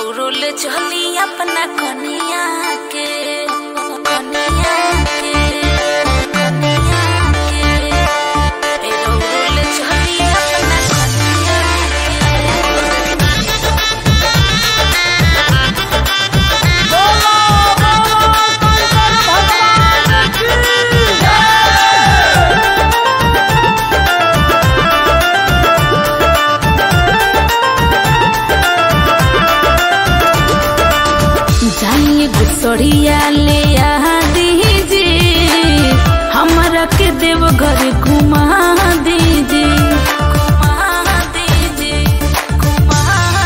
रौरुल चली अपना कनिया के कनिया के कनिया के ए रौरुल चली अपना कनिया जाइए गुसड़िया ले आ दीजिए हमरा के देव घर घुमा दीजिए घुमा दीजिए घुमा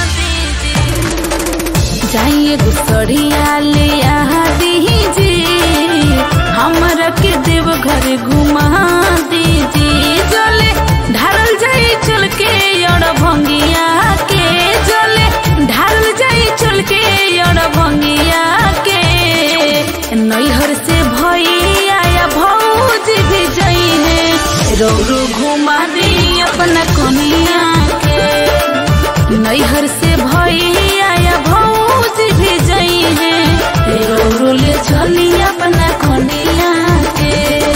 दीजिए जाइए गुसड़िया ले आ दीजिए हमरा के देव घर घुमा दीजिए जले ढारल जाई चल के और भंगिया के जले ढारल जाई चल के और भंगिया के नैहर से भैया या भौज भी जई है रौरू घुमा दी अपना कनिया के नैहर से भैया या भौज भी जई है रौरू ले चली अपना कनिया के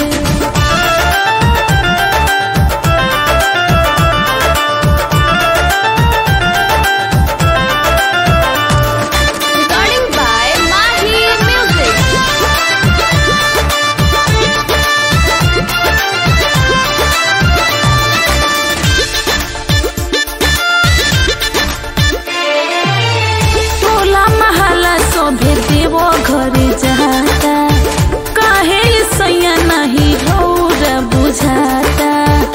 Recording by Mahi Music. टोला महला सोभे देवो घर जाता काहे सैया नहीं रौर बुझाता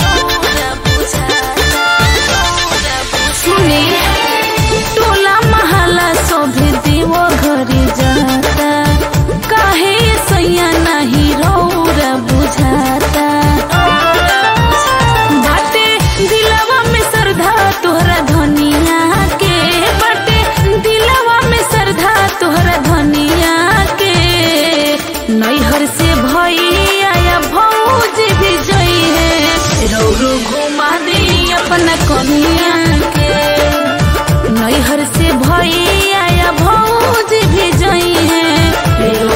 सुने टोला महला सोभे देवो घर जाता काहे सैया नहीं रौर बुझाता बाटे दिलवा में श्रद्धा तोहरा धनिया के बाटे दिलवा में श्रद्धा तोहरा धनिया के नैहर से भैया या भौज भी जई है रौरू घुमा दी अपना कनिया के नैहर से भैया या भौज भी जई है